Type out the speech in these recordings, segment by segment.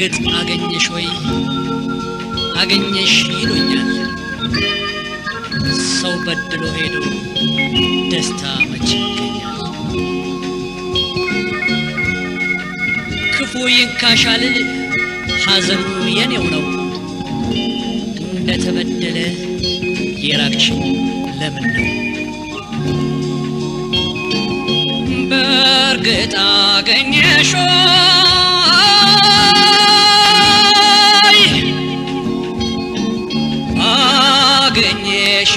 በእርግጥ አገኘሽ ወይ አገኘሽ ይሉኛል ሰው በድሎ ሄዶ ደስታ መች ይገኛል ክፉ ይንካሻልል ሐዘኑ የኔው ነው እንደተበደለ የራቅሽኝ ለምን ነው በእርግጥ አገኘሽ ወይ አገኘሽ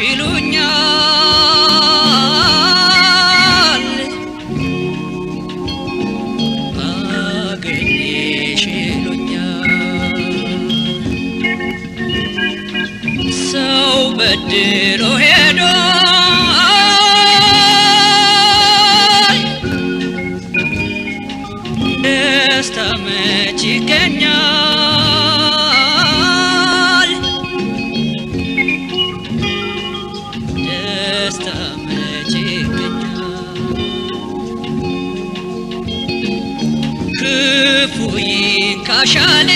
ይሉኛል አገኘሽ ይሉኛል ሰው በድሎ ሄዶ ደስታ መች ይገኛል ደስታ መች ይገኛል ክፉ ይንካሻል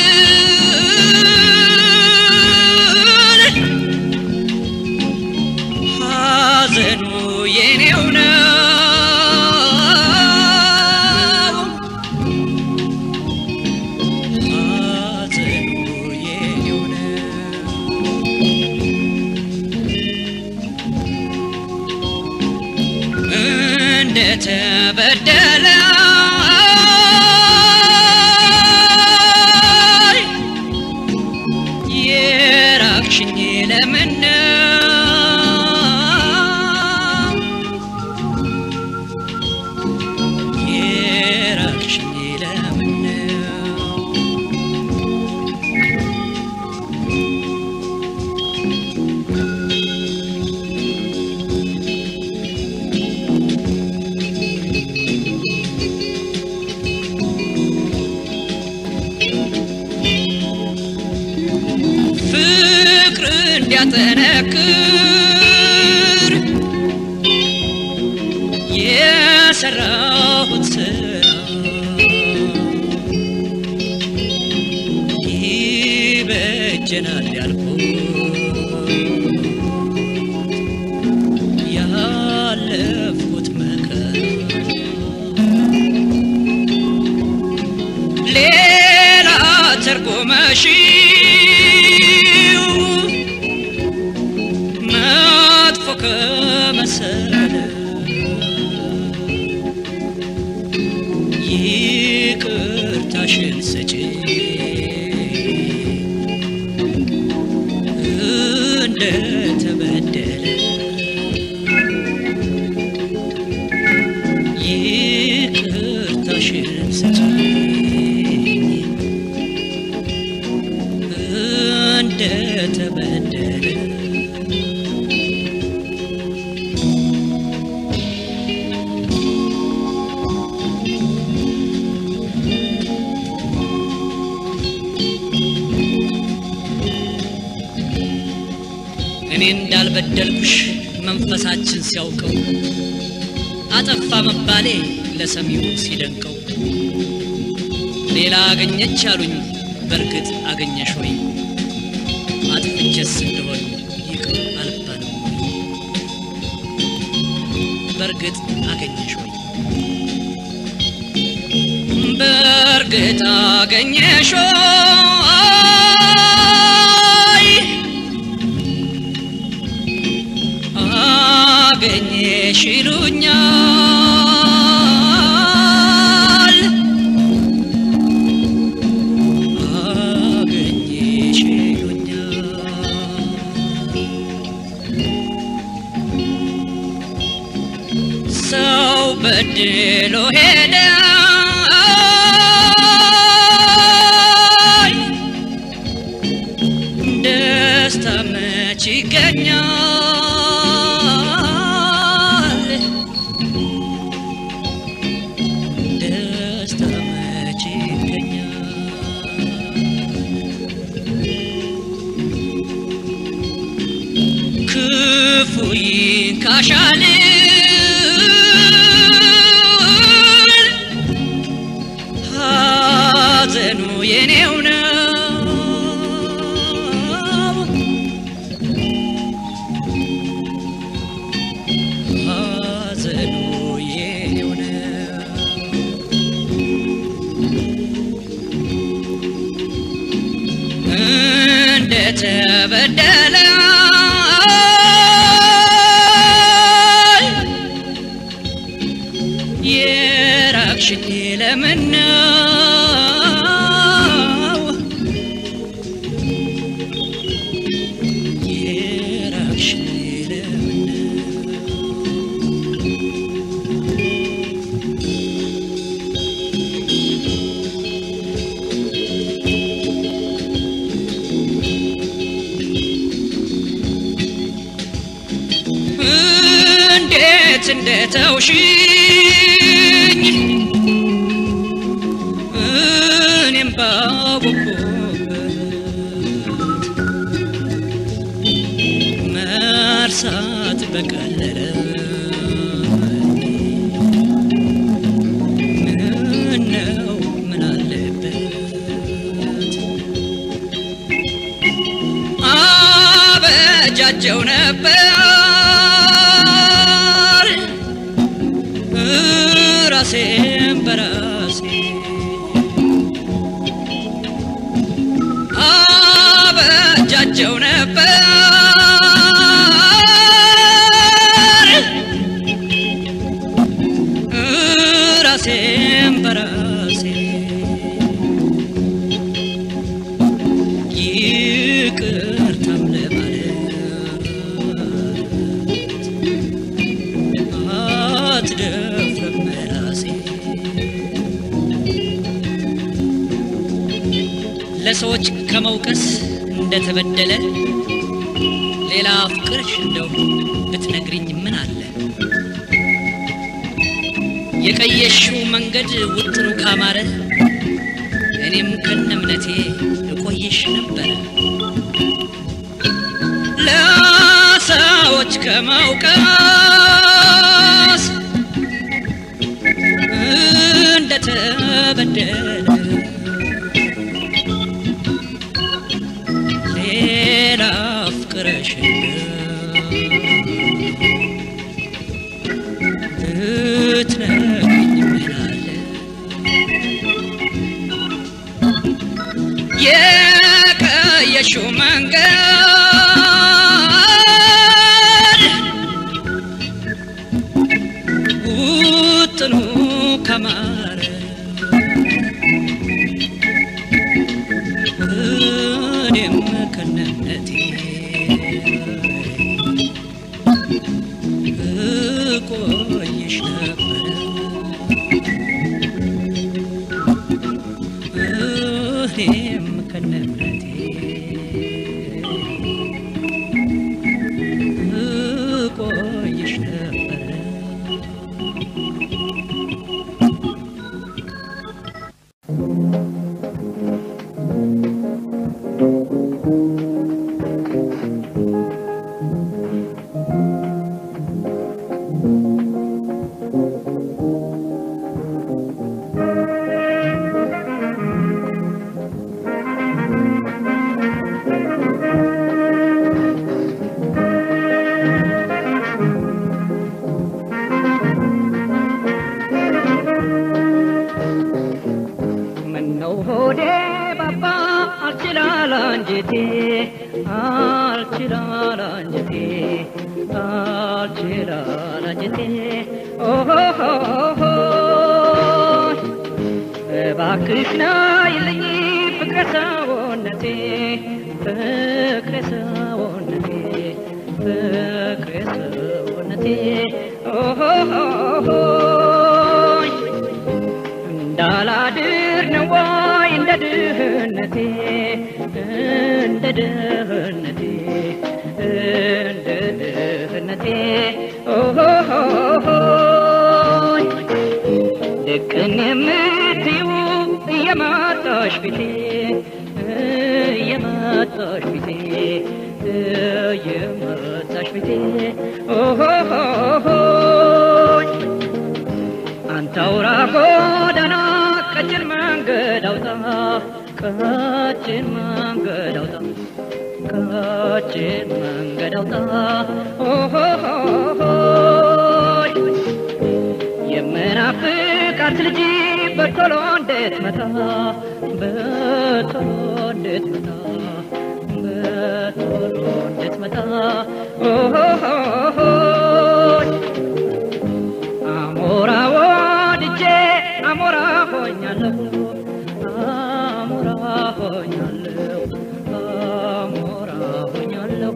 ሐዘኑ የኔው ነው ሐዘኑ የኔው ነው እንደተበደለ የራቅሽኝ ለምን ነው የራቅሽኝ ለምን ነው ፍቅር እንዲያጠነክር የሰራሁት ስራ ይበጀናል ያልኩት ያለፍኩት መከራ ሌላ ተርጎመሽው መጥፎ ከመሰለ ይቅርታሽን ስጪ እንደተበደለ ይቅርታሽን ስጪኝ እንደተበደለ እኔ እንዳልበደልኩሽ መንፈሳችን ሲያውቀው አጠፋ መባሌ ለሰሚው ሲደንቀው ሌላ አገኘች አሉኝ በእርግጥ አገኘሽ ወይ አጥፍቼስ እንደሆን ይቅር አልባልም ወይ በእርግጥ አገኘሽ ወይ በእርግጥ አገኘሽ ወይ አገኘሽ ይሉኛል አገኘሽ ይሉኛል ሰው በድሎ ሄደ ደስታ መች ይገኛል ደስታ መች ይገኛል ክፉ ይንካሻል ሐዘኑ የኔው ተበደለ የራቅሽኝ ለምን ነው የራቅሽኝ ለምን ነው እንዴት እንደተውሽኝ እኔም ባወኩበት መርሳት በቀለለ ምነው ምን አለበት አበጃጀው ነበር ራሴን በራሴ አበጃጀው ነበር ራሴን በራሴ ይቅርታም ለማለት አትደፍርም ራሴ ለሰዎች ከመውቀስ እንደተበደለ ሌላ ፍቅርሽ እንደው ብትነግሪኝ ምን አለ የቀየሽው መንገድ ውጥኑ ካማረ እኔም ከነ እምነቴ እቆይሽ ነበረ ለሰዎች ከመውቀስ እንደተበደለ ሌላ ፍቅረሽ ብትነግሪኝ ምን አለ የቀየሽው መንገድ ውጥኑ ከማረ እኔም ከነነቴ እቆይሽ ነበረ እኔም ከነነቴ እቆይሽ ነበረ ምነው ሆዴ ባባ አልችላል አንጀቴ አልችላል አንጀቴ አልችላል አንጀቴ ኦሆሆሆ እባክሽ ናይልኝ ፍቅረ ሰውነቴ ፍቅረ ሰውነቴ ፍቅረ ሰውነቴ ኦሆሆሆ እንዳላድር ነው ወይ እንደ ድህነቴ እንደ ድህነቴ እንደ ድህነቴ ኦሆሆሆይ ልቅን የምትዩ እየመጣሽ ፊቴ እየመጣሽ ፊቴ እየመጣሽ ፊቴ ኦሆሆሆይ አንተ አውራ ጎዳና ቀጭን መንገድ አውጣ ቀጭን መንገድ አውጣ ቀጭን መንገድ አውጣ ኦሆሆሆይ የምናፍቃት ልጅ በቶሎ እንዴት መታ በቶሎ እንዴት መታ በቶሎ በቶሎ እንድትመጣ ኦሆሆሆይ አሞራ ወድጄ አሞራ ሆኛለሁ አሞራ ሆኛለሁ አሞራ ሆኛለሁ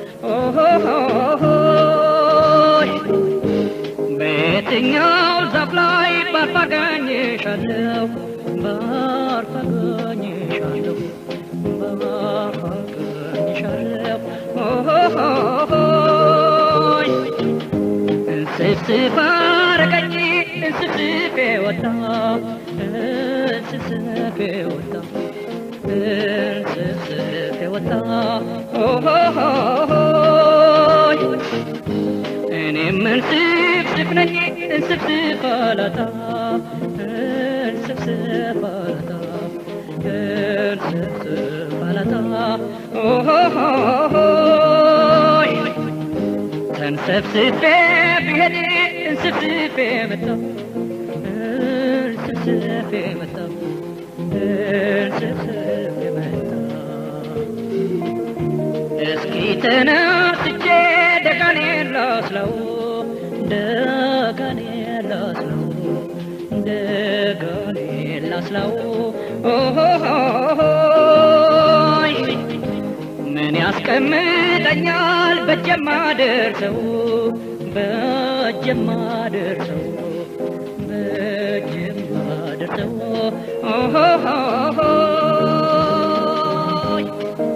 ኦሆሆሆይ በየትኛው ዛፍ ላይ ባርፋገኝሻለሁ ባርፋገኝሻለሁ ባርፋገኝሻለሁ ኦሆሆሆይ እንስፍስፍ አረገኝ እንስፍስፌ ወጣ እንስፍስፌ ወጣ እንስፍስፌ ወጣ ኦሆሆሆይ እኔም እንስፍስፍ ነኝ እንስፍስፍ አላጣ እንስፍስፍ አላጣ እንስፍስፍ አላጣ ኦሆሆሆይ ተንሰፍስፌ ብሄድ እንስፍስፌ መጣ እንስፍስፌ መጣ እንስፍስፌ መጣ እስኪ ተነስቼ ደጋኔን ላስለው ደጋኔን ላስለው ደጋኔን ላስለው ኦሆሆሆይ ምን ያስቀምጠኛል በጀማ ደርሰው በጀማ ደርሰው በጀማ ደርሰው ኦሆሆሆይ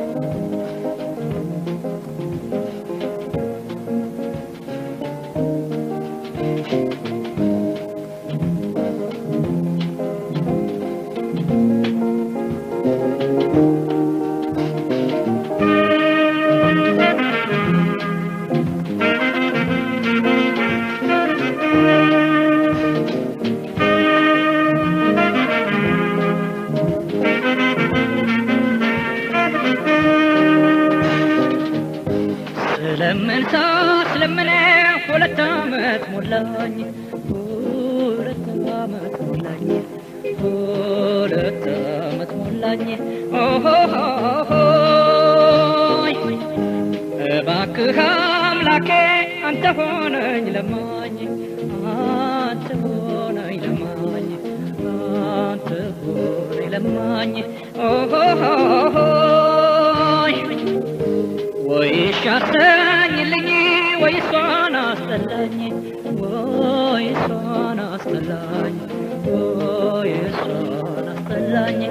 ስለምን ሳስለምን ሁለት ዓመት ሞላኝ ሁለት ዓመት ሞላኝ ሁለት ዓመት ሞላኝ ኦሆሆሆይ እባክህ አምላኬ አንተ ሆነኝ ለማኝ አንተ ሆነኝ ለማኝ አንተ ሆነኝ ለማኝ ኦሆሆሆይ ወይ ሻሰኝልኝ ወይ እሷን አስጠላኝ ወይ እሷን አስጠላኝ ወይ እሷን አስጠላኝ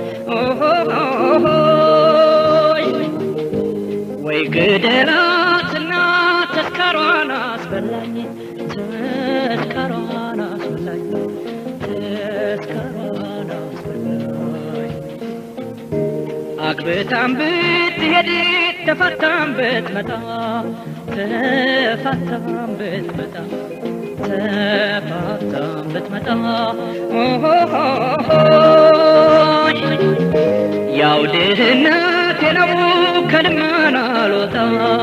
ኦሆሆሆይ ወይ ግደላትና ተስካሯን አስበላኝ ተስካሯን አስበላኝ ተስካሯን አስበላኝ አግብታም ብትሄድ ተፋታም ብትመጣ ተፋታም ብትመጣ ተፋታም ብትመጣ ኦሆሆሆይ ያው ድህነቴ ነው ከልመና አልወጣ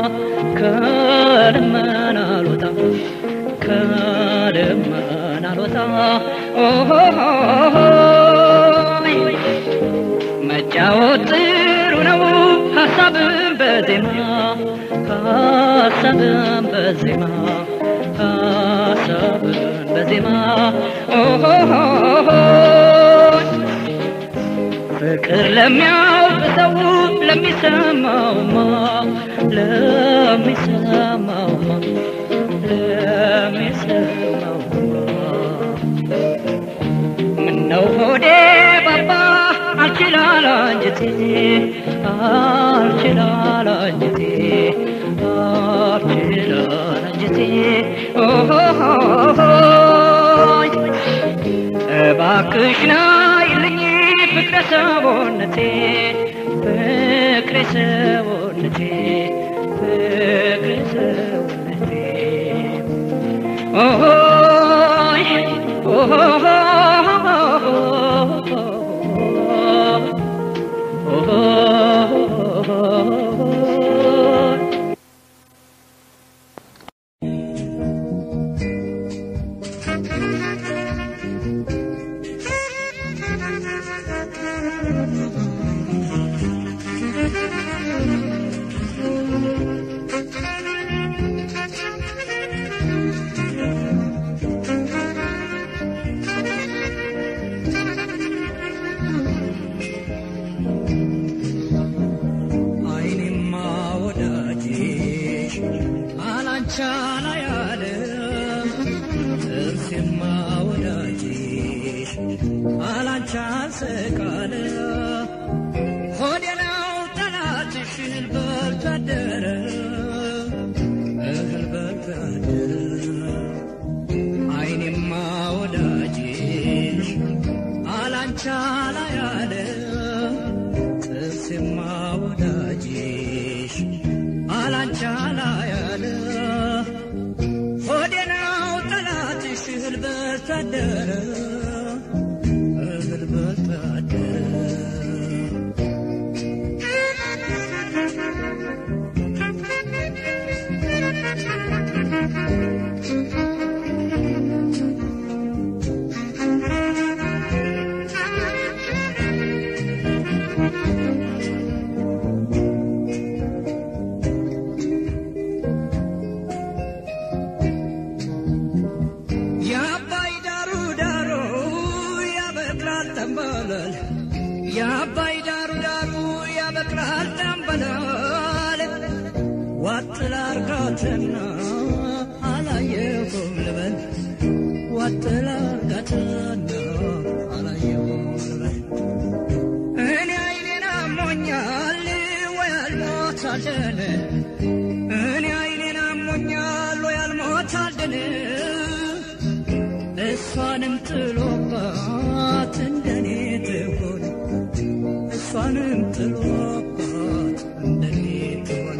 ከልመና አልወጣ ከልመና አልወጣ ኦሆሆሆይ መጫወት ጥሩ ነው ሀሳብን በዜማ ሀሳብን በዜማ ሀሳብን በዜማ ኦሆሆሆይ ፍቅር ለሚያውቅ ሰው ለሚሰማውማ ለሚሰማውማ ለሚሰማውማ ምነው ሆዴ ባባ አልችላል አንጀቴ አልችላል አንጀቴ አልችላል አንጀቴ ኦሆሆሆይ እባክሽ ናይልኝ ፍቅረ ሰቦነቴ ፍቅረ ሰቦነቴ ፍቅረ ሰቦነቴ ኦሆይ ኦሆሆሆይ Thank you. ስቃለ ሆዴ ነው ጠላትሽ እህል በልቶ አደረ እህል በልቶ አደረ አይኔማ ወዳጅሽ አላንቻ ላይ አለ ጥርሴማ ወዳጅሽ አላንቻ ላይ አለ ሆዴ ነው ጠላትሽ እህል በልቶ አደረ እህል በልቶ አደረ የአባይ ዳሩ ዳሩ ያበቅላል ጠንበለል የአባይ ዳሩ ዳሩ ያበቅላል ጠንበለል ዋጥላ አርጋትና አላየሁም ልበል ዋጥላ አርጋትና አላየሁም ልበል እኔ አይኔን አሞኛል ወይ አልሞት አልደነ እኔ አይኔን አሞኛል ወይ አልሞት አልደነ እሷንም ጥሎባት እንደኔ ትሆን እሷንም ጥሎባት እንደኔ ትሆን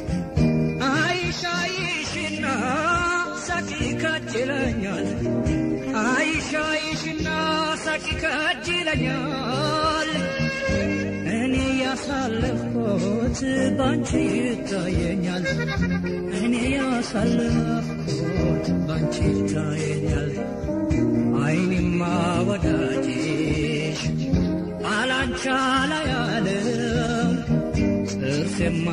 አይሻይሽና ሳቂ ከጅለኛል አይሻይሽና ሳቂ ከጅለኛል እኔ ያሳለፍኩት ባንቺ ይታየኛል እኔ ያሳለፍኩት ባንቺ ይታየኛል አይኔማ ወዳጅሽ አላንቻ ላይ አለው ጥርሴማ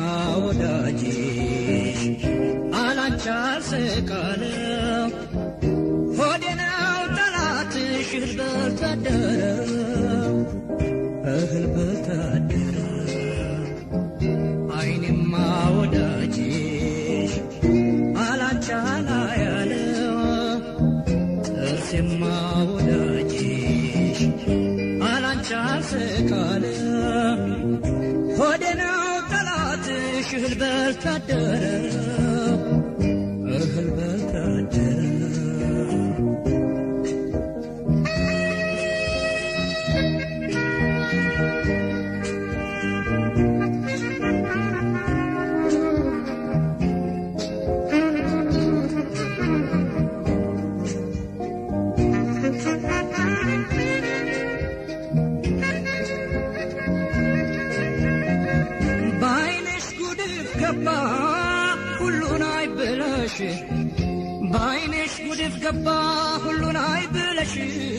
ወዳጅሽ አላንቻ ስቃለው ሆዴ ነው ጠላትሽ እህል በልቶ አደረው እህል በልቶ አደረው አይኔማ ወዳጅሽ አላንቻ ላይ አለው ጥርሴማ ወዳጅሽ አላንቻ ስቃለ ሆዴ ነው ጠላትሽ እህል በልቶ አደረ እህል በልቶ አደረ በአይንሽ ጉድፍ ገባ ሁሉን አይ ብለሽ በአይንሽ ጉድፍ ገባ ሁሉን አይ ብለሽ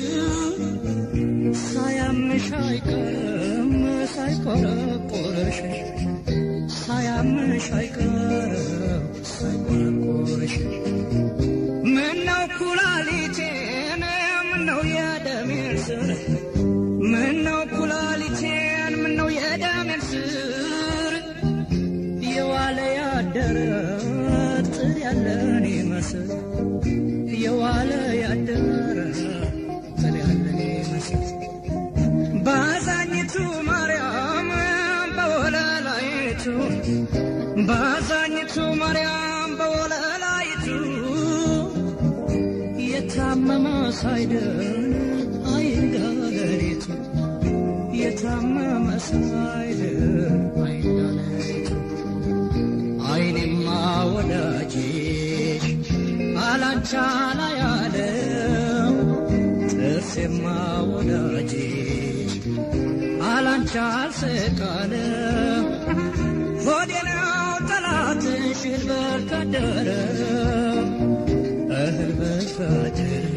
ሳያምሽ አይቀርም ሳይቆረቆረሽ ሳያምሽ አይቀርም ሳይቆረቆረሽ ምነው ኩላሊቴን ምነው የደሜን ስር ምነው ኩላሊቴን ምነው የደሜን ስር የዋለ ያደረ ጥር ያለን ይመስል የዋለ ያደረ ጥር ያለን ይመስል ባዛኝቱ ማርያም በወለላይቱ ባዛኝቱ ማርያም በወለላይቱ የታመመ ሳይድን አይንጋ ሌሊቱ የታመመ ሳይድን አይንጋ ሌሊቱ አይኔማ ወዳጅሽ አላንቻ ላይ አለው ጥርሴማ ወዳጅሽ አላንቻ አልስቃለ ሆዴ ነው ጠላትሽ እህል በልቶ አደረ እህል በልቶ አደረ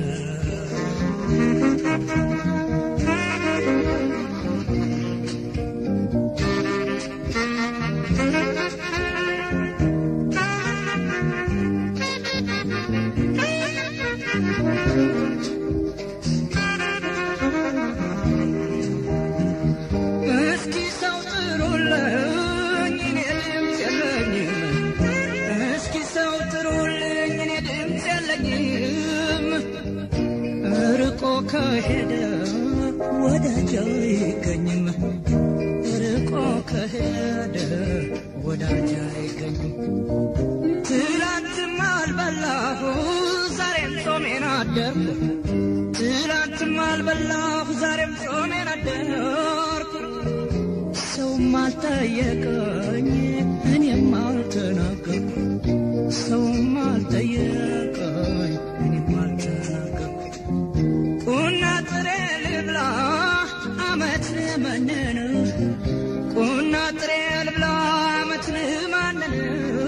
እስኪ ሰው ጥሩልኝ እኔ ድምፅ የለኝም እስኪ ሰው ጥሩልኝ እኔ ድምፅ የለኝም ርቆ ከሄደ ወዳጅ አይገኝም ርቆ ከሄደ ወዳጅ አይገኝም ትላንትም አልበላሁ ዛሬም ጾሜን አደርኩ ትላንትም አልበላሁ ዛሬም ጾሜን አደርኩ ሰውም አልጠየቀኝ እኔም አልተናገርኩ ሰውም አልጠየቀኝ እኔም አልተናገርኩ ቁና ጥሬ ልብላ አመት መነን ቁና ጥሬ ልብላ አመት ማንን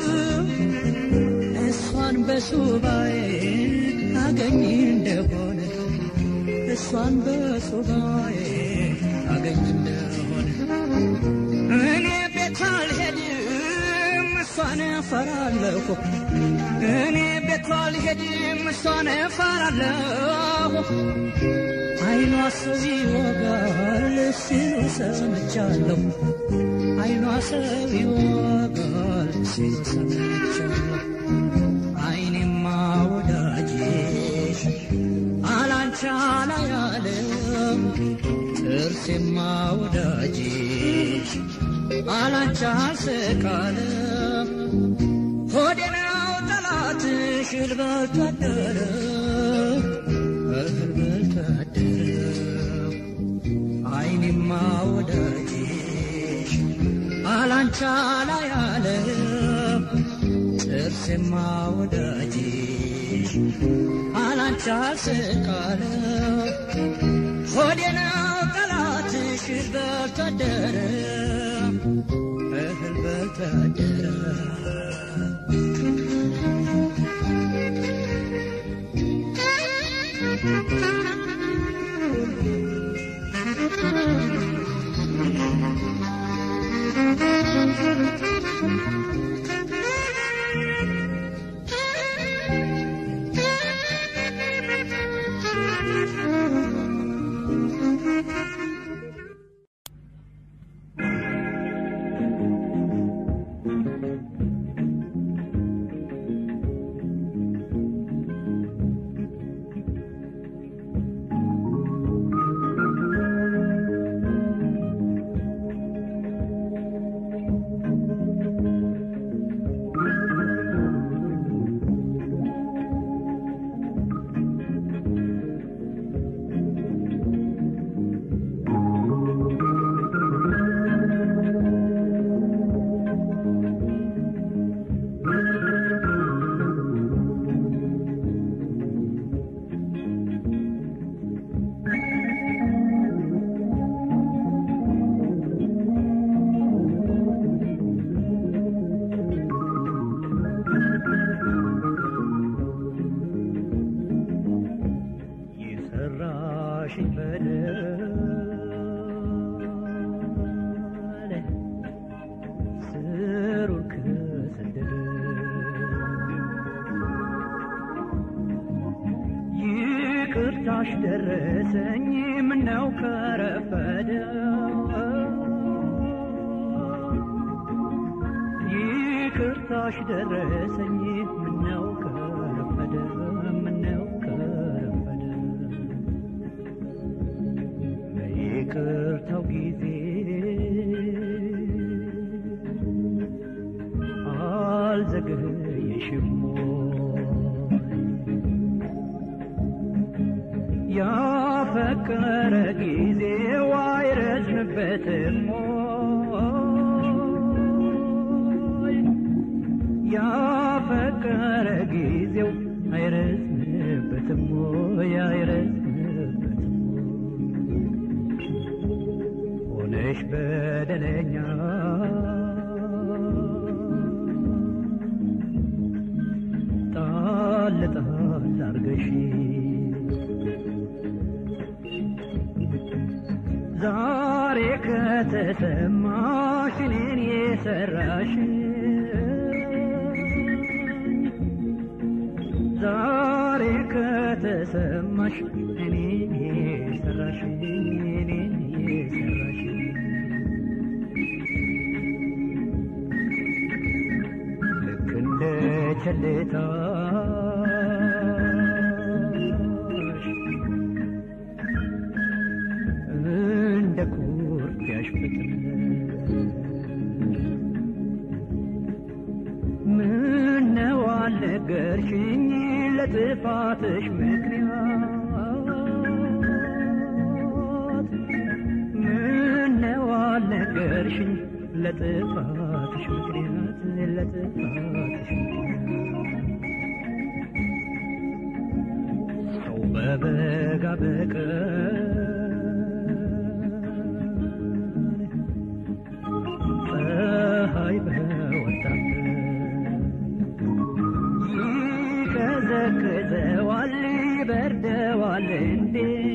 እሷን በሱባኤ አገኝ እንደሆነ እሷን በሱባኤ አገኝ እንደሆነ እኔ ቤት አልሄድም እሷን እፈራለሁ እኔ ቤት አልሄድም እሷን እፈራለሁ አይኗ ሰው ይወጋል ሲሉ ሰምቻለሁ አይኗ ሰው ይወጋል ሲሉ ሰምቻለሁ አይኔማ ወዳጅሽ አላንቻ ላይ ያለም ጥርሴማ ወዳጅሽ አላንቻ ስቃለም ሆዴ ነው ጠላትሽ እልበት አደረ እልበት አደረ አይኔማ ወዳጅሽ አላንቻ ላይ ያለም ጥርሴማ ወዳጅሽ አላንቻ ስቃለም ሆዴ ነው ጠላትሽ እልበት አደረ እህል በልተደረ የሰራሽኝ በደል ስሩን ከሰደደ ይቅርታሽ ደረሰኝ ምነው ከረፈደ ይቅርታሽ ደረሰኝ ምነው ከረፈደ ምነው ከረፈደ በይቅርታው ጊዜ አልዘገየሽም ያፈቀረ ጊዜው አይረዝምበትም ያፈቀረ ጊዜው አይረዝምበትም አይረዝምበትም ሆነሽ በደለኛ ጣል ጣል አርገሽ ዛሬ ከተሰማሽ እኔን የሰራሽ ዛሬ ከተሰማሽ እኔን የሰራሽ እኔን የሰራሽ ልክ እንደ ቸልታሽ ለጥፋትሽ ምክንያት ምነው አልነገርሽኝ ለጥፋትሽ ምክንያት ለጥፋትሽ ምክንያት ሰው በበጋ በቀን ፀሐይ በወጣበት ይቀዘቅዘዋል ይበርደዋል እንዴ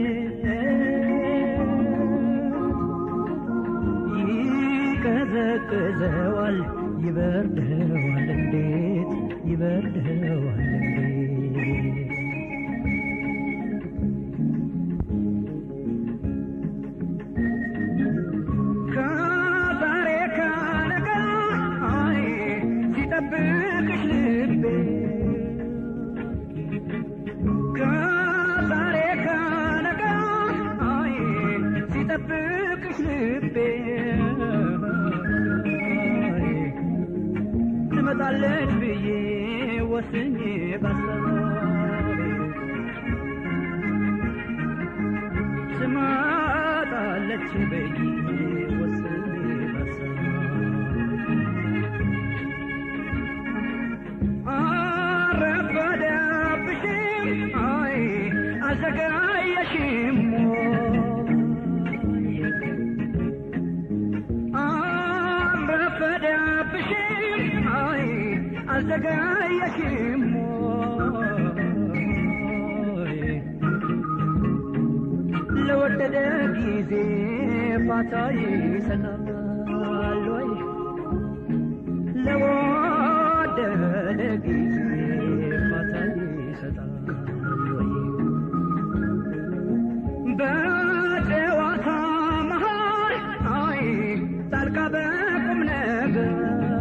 ይቀዘቅዘዋል ይበርደዋል እንዴት ይበርደዋል እንዴት ከዛሬ ከነገ አይ ሲጠብቅሽ ልቤ ከዛሬ ከነገ አይ ሲጠብቅሽ ልቤ አይ ትመጣለች ብዬ ወስኜ ባሰባቤ ትመጣለች ብዬ ወስኜ ባሰባቤ አረፈደብሽም አይ አዘገየሽም አረፈደብሽም አይ አዘገየሽም ለወደደ ጊዜ ፋታ ይሰጣል ወይ ለወደደ ጊዜ ፋታ ይሰጣል ወይ? በጨዋታ መሃል አይ ጣልቃ በቁም ነገር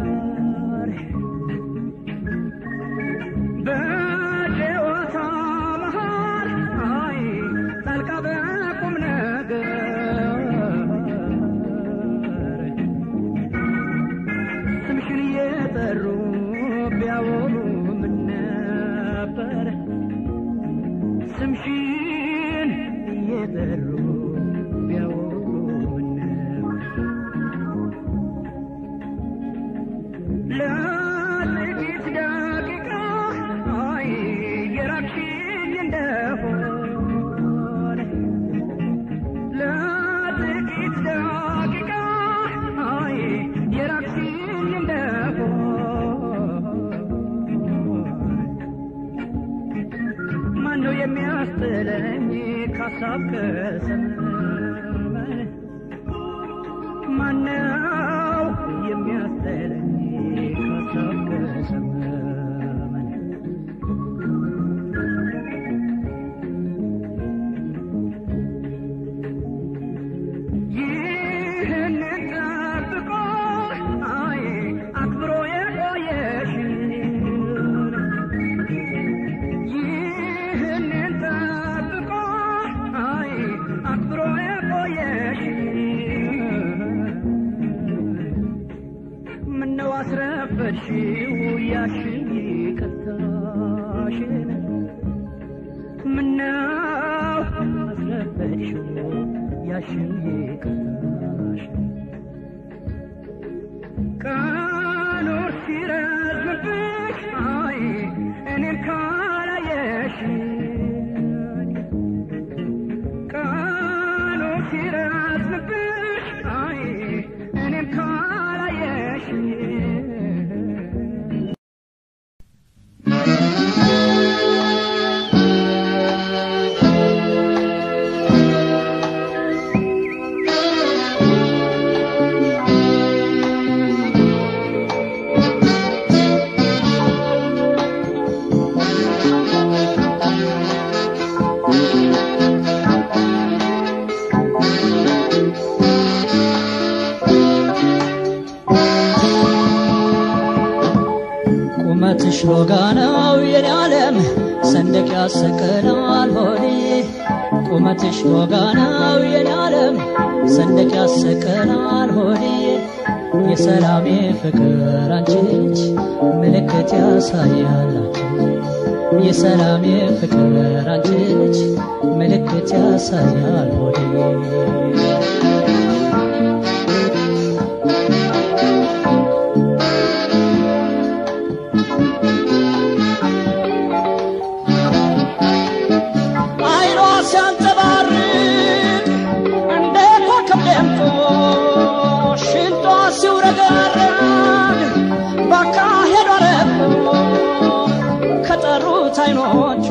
በጨዋታ መሃል አይ ጣልቃ በቁም ነገር ስምሽን እየጠሩ ቢያወሩ ምን ነበር? ስምሽን እየጠሩ ቢያወሩ ምን ነበር? ለጥቂት ደቂቃ አይ የራቅሽኝ እንደሆነ ለጥቂት ደቂቃ አይ የራቅሽኝ እንደሆነ ማነው የሚያስጥለኝ ካሳብ ከሰመመን ማነው የሚያስጥለኝ ካሳብ ከሰመመን ይህንን ጠብቆ አይ አክብሮ የቆየሽን ይህንን ጠብቆ አይ አክብሮ የቆየሽን ምነው አስረፈድሽው ያሽን ይቅርታሽን ምነው አስረፈድሽው ያሽን ይቅርታሽን ቀኑ ሲረዝምብሽ አይ እኔም ካላየሽኝ ቀኑ ሲረዝምብሽ አይ እኔም ካላየሽኝ ቁመትሽ ሎጋ ነው የኔ ዓለም ሰንደቅ ያሰቀላል ሆዴ ቁመትሽ ሎጋ ነው የኔ ዓለም ሰንደቅ ያሰቀላል ሆዴ የሰላሜ ፍቅር አንቺ ነች ምልክት ያሳያላችሁ የሰላም የፍቅር አንቺ ልጅ ምልክት ያሳያል ሆዴ አይኗ ሲያንጸባርቅ እንደ ኮከብ ደምቆ ሽንጧ ሲውረገረግ ባካሄዷ ረቆ ከጠሩት አይኖቿ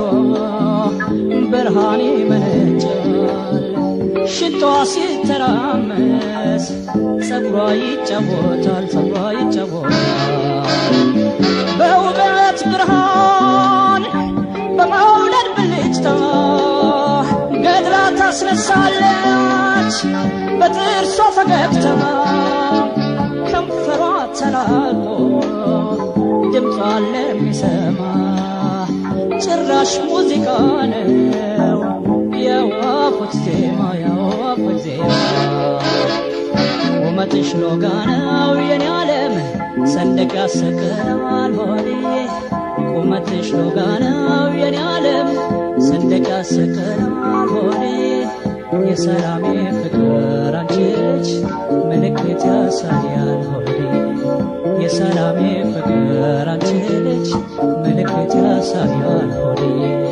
ብርሃን ይመነጫል ሽንጧ ሲተራመስ ጸጉሯ ይጫወታል ጸጉሯ ይጫወታል በውበት ብርሃን በመውለድ ብልጭታ ገድላ ታስነሳለች በጥርሷ ፈገግታ ከንፈሯ ተላቆ ድምጿ ለሚሰማ ጭራሽ ሙዚቃ ነው የወፎች ዜማ የወፎች ዜማ ቁመትሽ ሎጋ ነው የኔ ዓለም ሰንደቅ ያሰቅለዋል ሆዴ ቁመትሽ ሎጋ ነው የኔ ዓለም ሰንደቅ ያሰቅለዋል ሆዴ የሰላሜ ፍቅር አንቺ ልጅ ምልክት ያሳያል ሆዴ የሰላሜ ፍቅር አንቺ ልጅ ምልክት ያሳያል ሆዴ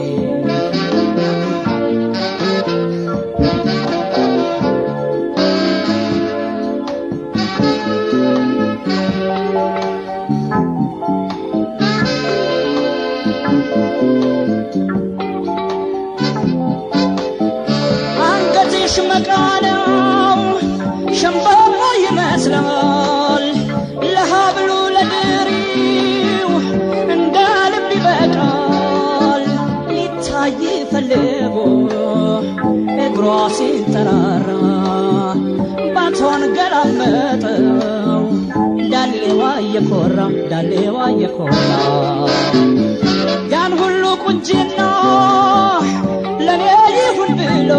አንገትሽ መቃ ነው ሸምበቆ ይመስላል ለሀብሉ ለድሪው እንደ ልብ ይበቃል ሊታይ ፈልጎ እግሯ ሲንጠራራ ባቷን ገላመጠው ዳሌዋ እየኮራ ዳሌዋ እየኮራ ያን ሁሉ ቁንጅና ለኔ ይሁን ብሎ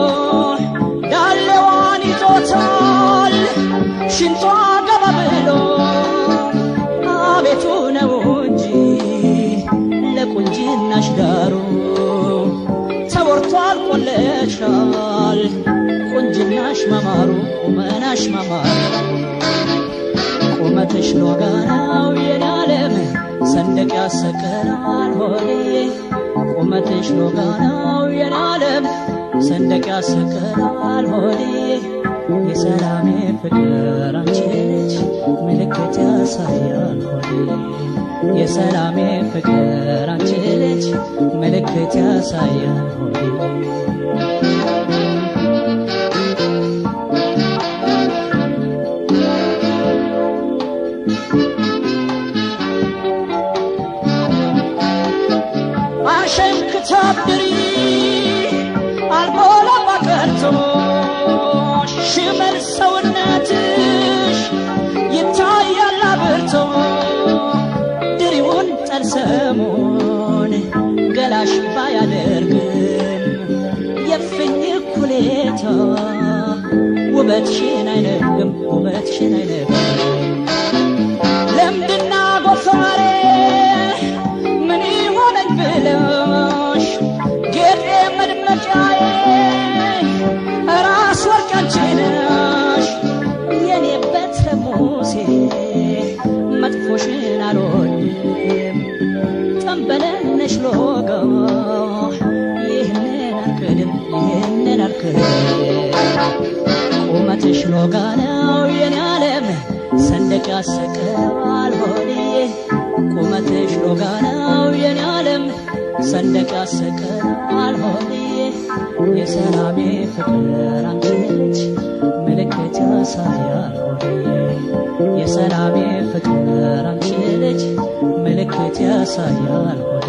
ዳሌዋን ይዞታል ሽንጧ ገባ ብሎ አቤቱ ነው እንጂ ለቁንጅናሽ ዳሩ ተወርቷል ቆለሻል ቁንጅናሽ መማሩ ቁመናሽ መማሩ ቁመትሽ ሎጋ ነው የኔ ዓለም ሰንደቅ ያሰቀላል ሆዴ ቁመትሽ ሎጋ ነው የኔ ዓለም ሰንደቅ ያሰቀላል ሆዴ የሰላሜ ፍቅር አንቺ ልጅ ምልክት ያሳያል ሆዴ የሰላሜ ፍቅር አንቺ ልጅ ምልክት ያሳያል ሆዴ አሸን ክታብድሪ አልሞላባ ቀርቶ ሽመል ሰውነትሽ ይታያል አብርቶ ድሪውን ጠልሰሙን ገላሽ ባያደርግም የፍኝ ኩሌታ ውበትሽን አይነግም ውበትሽን አይነግም ለምድና ጎፈሬ ምን ይሆነኝ ብለሽ ጌጤ መድመቂያዬ ራስ ወርቅ አንቺ ነሽ የኔ በትረ ሙሴ መጥፎሽን አልወድም ጠንበለነሽ ሎጋ ይህንን አልክድም ይህንን አልክድም ቁመትሽ ሎጋ ነው የኔ ዓለም ሰንደቅ ያሰቀዋል ሆዴ ቁመትሽ ሎጋ ነው የኔ ዓለም ሰንደቅ ያሰቀዋል ሆዴ የሰላሜ ፍቅር አንቺ ልጅ ምልክት ያሳያል ሆዴ የሰላሜ ፍቅር አንቺ ልጅ ምልክት ያሳያል ሆዴ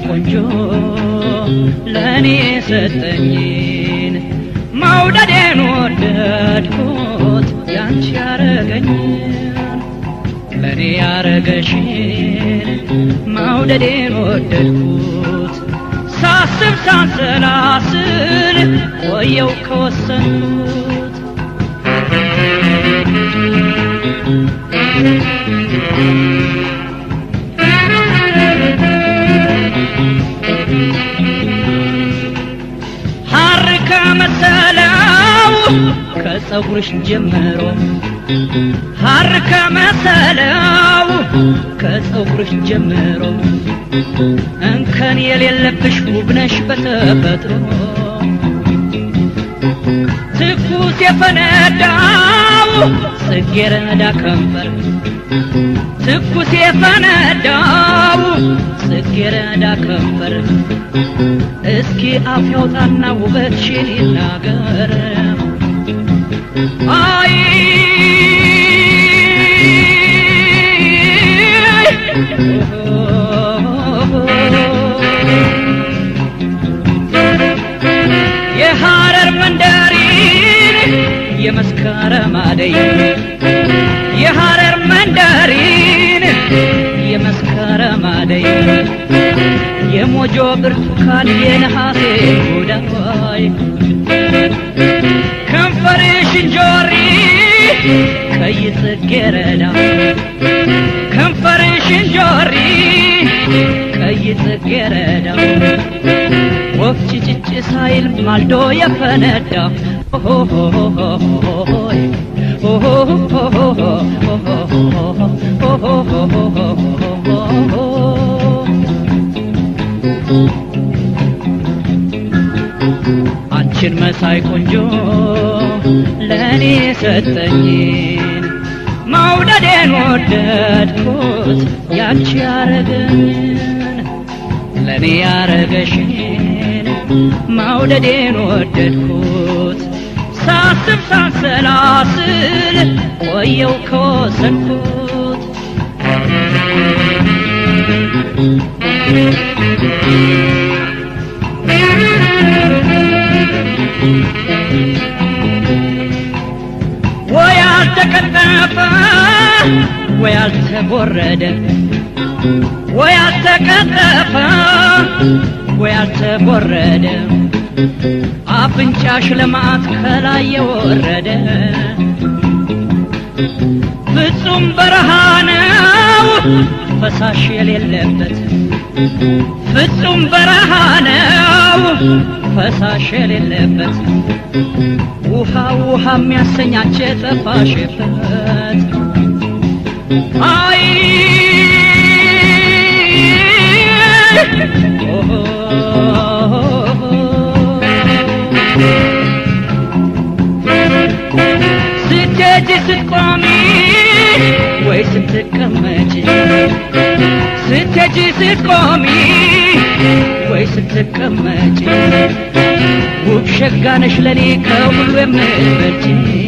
ቆንጆ ለእኔ የሰጠኝን መውደዴን ወደድኩት ያንቺ ያረገኝን ለእኔ ያረገሽን መውደዴን ወደድኩት ሳስብ ሳንሰላስል ቆየው ከወሰንኩት ሐር ከመሰለው ከፀጉርሽ ጀምሮ ሐር ከመሰለው ከፀጉርሽ ጀምሮ እንከን የሌለብሽ ውብነሽ በተፈጥሮ ትኩስ የፈነዳው ጽጌረዳ ከንፈር ትኩስ የፈነዳው ጽጌረዳ ከንፈር እስኪ አፍ ያውጣና ውበትሽን ይናገር አይ የሐረር መንደሪን የመስከረም አደይ የሐረር መንደሪን የመስከረም አደይ የሞጆ ብርቱካን የነሐሴ ጉዳይ ከንፈርሽ እንጆሪ ቀይ ጽጌረዳ ከንፈርሽ እንጆሪ ቀይ ጽጌረዳ ወፍ ጭጭጭ ሳይል ማልዶ የፈነዳ አንቺን መሳይ ቆንጆ ለእኔ ሰጠኝን መውደዴን ወደድኩት ያንቺ ያረገኝን ለእኔ ያረገሽን መውደዴን ወደድኩት ሳስብ ሳንሰላስል ቆየው ከወሰንኩት ወይ አልተቀጠፈ ወይ አልተቦረደ ወይ አልተቀጠፈ ወይ አልተቦረደ አፍንጫሽ ለማት ከላይ የወረደ ፍጹም በረሃ ነው ፈሳሽ የሌለበት ፍጹም በረሃ ነው ፈሳሽ የሌለበት ውሃ ውሃ የሚያሰኛች የጠፋሽበት አይ ስትሄጂ ስትቆሚ ወይ ስትቀመጪ ስትሄጂ ስትቆሚ ወይ ስትቀመጪ ውብ ሸጋነሽ ለኔ ከሁሉ የምትበልጪ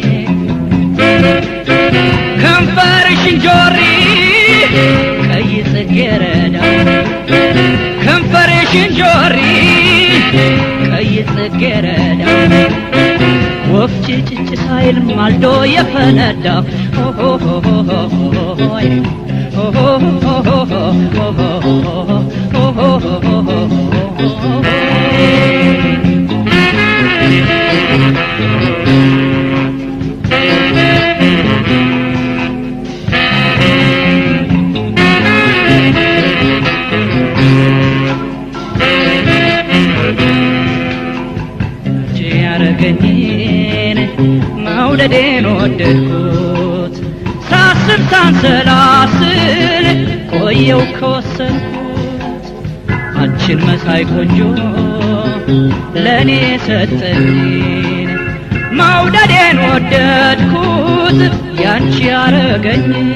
ከንፈርሽ እንጆሪ ቀይ ጽጌረዳ ከንፈርሽ እንጆሪ ቀይ ጽጌረዳ ወፍ ጭጭጭ ሳይል ማልዶ የፈነዳ ያረገኝን መውደዴን ወደድኩት ሳስብ ሳንሰላስል ቆየው ከወሰንኩት አንቺን መሳይ ቆንጆ ለእኔ ሰጠኝን መውደዴን ወደድኩት ያንቺ ያረገኝን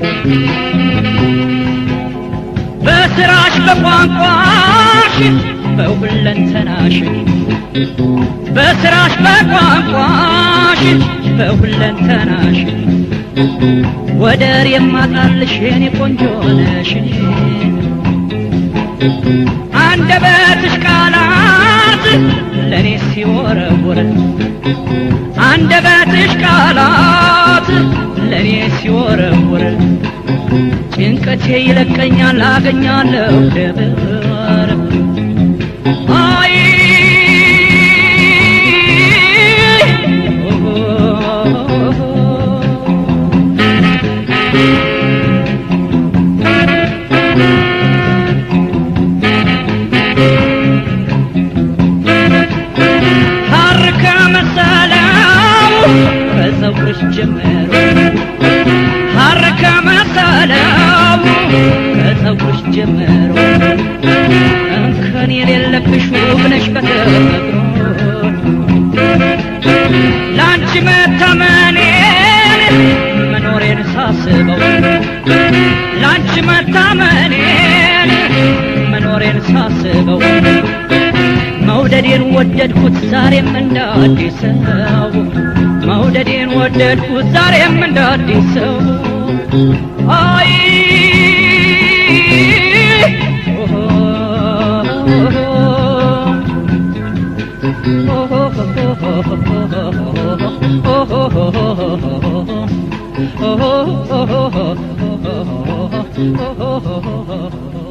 በስራሽ በቋንቋሽ በሁለንተናሽ በስራሽ በቋንቋሽ በሁለንተናሽ ወደር የማጣልሽ የኔ ቆንጆ ነሽ አንደበትሽ ቃላት ለእኔ ሲወረውር አንደበትሽ ቃላት ለእኔ ሲወረውር ጭንቀቴ ይለቀኛል አገኛለሁ ደብር አይ ሐር ከመሰለው ከፀጉርሽ ጀምሮ ሐር ከመሰለው ከፀጉርሽ ጀምሮ እንከን የሌለብሽ ውብ ነሽ በተፈጥሮ ለአንቺ መታመኔን መኖሬን ሳስበው ለአንቺ መታመኔን መኖሬን ሳስበው መውደዴን ወደድኩት ዛሬም እንደ አዲስ ሰው መውደዴን ወደድኩት ዛሬም እንደ አዲስ ሰው አይ Oh